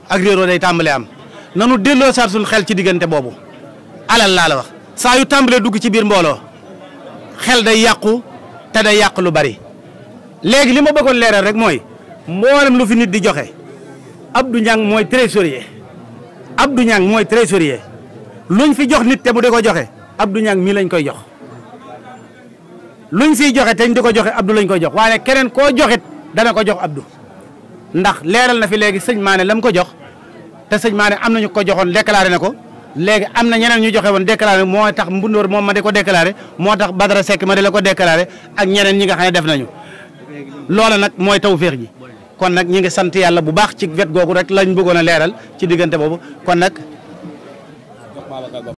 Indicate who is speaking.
Speaker 1: ak réeroo day tàmbalee am nanu delloo saat suñu xel ci diggante boobu alal laa la wax saa yu tàmbalee dugg ci biir mbooloo xel day yàqu te day yàq lu bari léegi li ma bëggoon leeral rek mooy mboolem lu fi nit di joxe Abdou Niang mooy trésorier Abdou Niang mooy trésorier luñ fi jox nit te mu di ko joxe Abdou Niang mii lañ koy jox luñ fiy joxe te ñu di ko joxe Abdou lañ koy jox waaye keneen koo joxit dana ko jox Abdou ndax leeral na fi léegi sëñ Maane lam ko jox te sëñ Maane am nañu ko joxoon déclaré na ko léegi am na ñeneen ñu joxe woon déclaré moo tax mbundoor moom ma di ko déclaré moo tax Badara Seck ma di la ko déclaré ak ñeneen ñi nga xam ne def nañu loola nag mooy tawféex ji kon nag ñi ngi sant yàlla bu baax ci wet googu rek lañ bëggoon a leeral ci diggante boobu kon nag